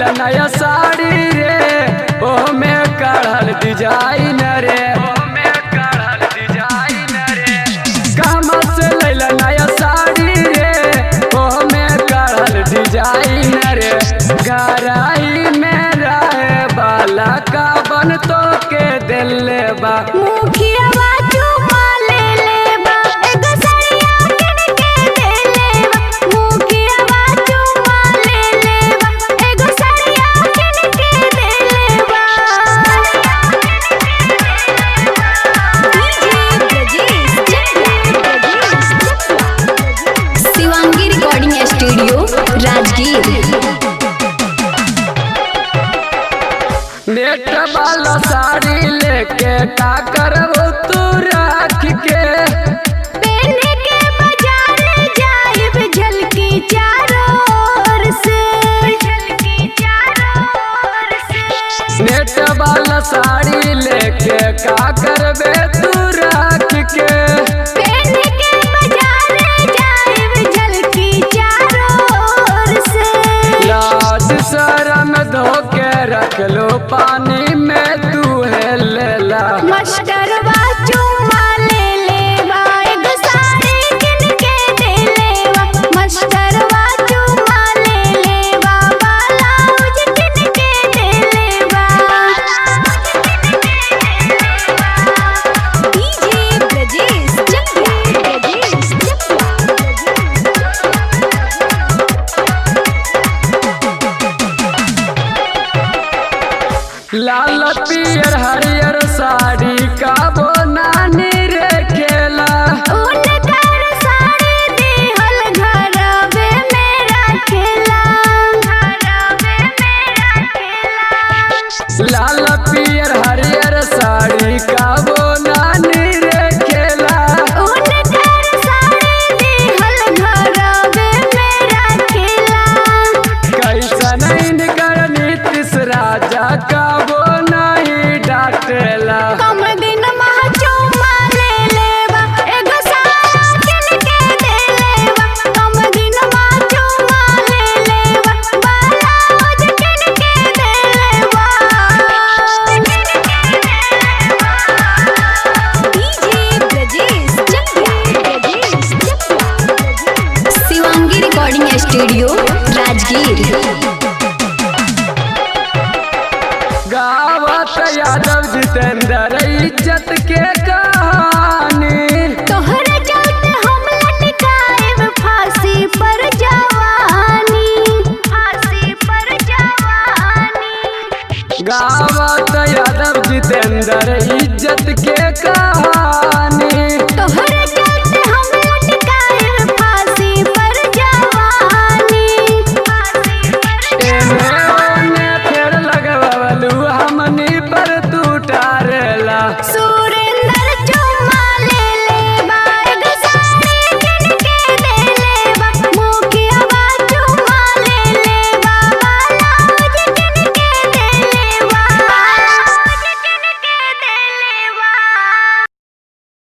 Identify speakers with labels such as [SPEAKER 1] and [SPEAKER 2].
[SPEAKER 1] लैला नया साड़ी रे ओमे कढ़ल डिजाइन रे ओमे कढ़ल डिजाइन रे कहवा से लैला नया साड़ी रे ओमे कढ़ल डिजाइन रे गराई में रहे बाला का बन तो के दिल बा
[SPEAKER 2] मुखिया बाजू माले ले बा एगो सड़िया किन के दे ले बा मुखिया बाजू माले ले बा एगो सड़िया किन के दे ले बा DJ Brajesh Shivangi recording studio Rajgir
[SPEAKER 1] net वाला साड़ी लेके का करबो तू रख के
[SPEAKER 2] पहने के बाजार जाइब झलकी चारों ओर से झलकी चारों ओर से
[SPEAKER 1] नेट वाला साड़ी लेके का करबे तू रख के
[SPEAKER 2] पहने के बाजार जाइब झलकी चारों ओर से
[SPEAKER 1] लाज शरम धोके रख लो पानी में तू है लेला
[SPEAKER 2] मस्टरवा चुम्मा ले लेवा एगो साड़ी किन के दे लेवा मस्टरवा चुम्मा ले लेवा ब्लाउज किन के दे लेवा डीजे ब्रजेश चंद्र ब्रजेश
[SPEAKER 1] लाल पियर हरियर साड़ी का बोनानी रे खेला
[SPEAKER 2] उनकर साड़ी दिहल घरवे में रखेला घरवे में रखेला
[SPEAKER 1] लाल पियर हरियर साड़ी का बोनानी रे खेला
[SPEAKER 2] उनकर साड़ी दिहल घरवे में रखेला
[SPEAKER 1] कैसन इनकर नीतीश राजा का वो नहीं डांटेला
[SPEAKER 2] कम दिन मह चुम्मा ले लेवा एगो साड़ी किन के दे लेवा कम दिन मह चुम्मा ले लेवा ब्लाउज किन के दे लेवा DJ Brajesh Chandra Brajesh Shivangi recording studio Rajgir
[SPEAKER 1] गावत यादव जितेंद्र इज्जत के